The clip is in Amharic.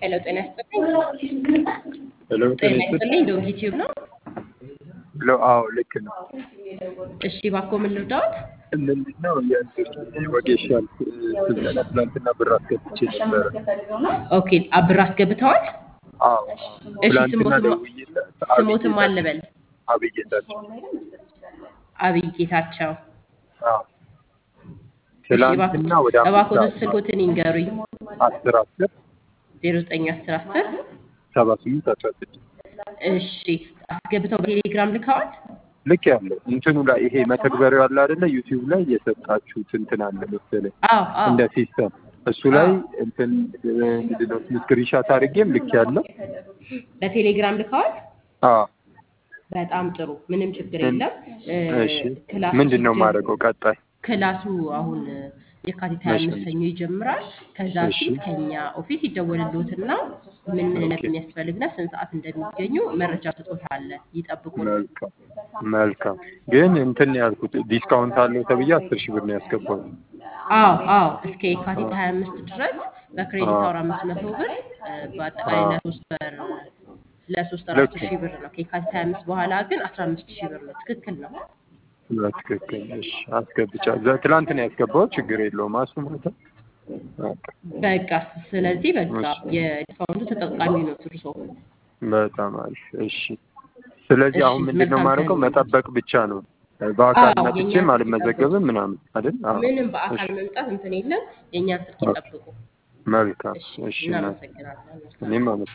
ሄሎ ጤና ይስጥልኝ። ሄሎ ጤና ይስጥልኝ። ዶግ ዩቲዩብ ነው። ሄሎ አዎ ልክ ነው። እሺ እባክዎ ምን ልርዳዎት? ምንድን ነው የእንትን ወጌሻ ስልጠና ትናንትና ብር አስገብቼ ነበረ። ኦኬ ብር አስገብተዋል? አዎ እሺ ትናንትና ስሞትም ደውዬለት ስሞትም አልበል አብይ ጌታቸው አብይ ጌታቸው። አዎ እሺ ትናንትና ወደ አምስት እባክዎት ሰዓት ስልኮትን ይንገሩኝ። አስር አስር ዜሮ ዘጠኝ አስር አስር ሰባ ስምንት አስራ ስድስት እሺ አስገብተው በቴሌግራም ልከዋል? ልክ ያለው እንትኑ ላይ ይሄ መተግበሪያው አለ አይደለ ዩቲዩብ ላይ የሰጣችሁት እንትን አለ መሰለኝ አዎ አዎ እንደ ሲስተም እሱ ላይ አዎ እንትን ምንድን ነው ስክሪንሻት አድርጌም ልክ ያለው በቴሌግራም ልከዋል? አዎ በጣም ጥሩ ምንም ችግር እን- የለም። እ፣ እሺ ክላሱ ምንድን ነው ሲጀ የማደርገው ቀጣይ ክላሱ አሁን የካቲት ሀያ መቼ አምስት ሰኞ ይጀምራል። ከዛ እሺ ፊት ከኛ ኦፊስ ይደወልልዎትና ምን ምን ኦኬ እንደሚያስፈልግና ስንት ሰዓት እንደሚገኙ መረጃ ስጦታለን። ይጠብቁን። መልካም መልካም ግን እንትን ያልኩት ዲስካውንት አለው ተብዬ አስር ሺህ ብር ነው ያስገባሁት አዎ አዎ እስከ የካቲት ሀያ አምስት ድረስ በክሬዲት አዎ አወር አምስት መቶ ብር እ፣ በአጠቃላይ አዎ ለሶስት ወር ለሶስት ወር ልክ አስር ሺህ ብር ነው። ከየካቲት ሀያ አምስት በኋላ ግን አስራ አምስት ሺህ ብር ነው። ትክክል ነው። በትክክል እሺ አስገብቻ ዘ- ትላንት ነው ያስገባሁት ችግር የለውም አሱ ማለት ነው በቃ በቃ ስለዚህ በቃ እሺ የዲስካውንቱ ተጠቃሚ ነው እርሶ። በጣም አሪፍ እሺ ስለዚህ እሺ አሁን ምንድን ነው መልካም የማደርገው ቀን። መጠበቅ ብቻ ነው በአካል አዎ መጥቼም የእኛን ስልክ ይጠብቁ። አልመዘገብም ምናምን አይደል አዎ ምንም እሺ በአካል መምጣት እንትን የለም። የእኛን ስልክ ኦኬ ይጠብቁ። መልካም እሺ እሺ እናት እናመሰግናለን። መልካም እኔም ቀን። አመሰግናለሁ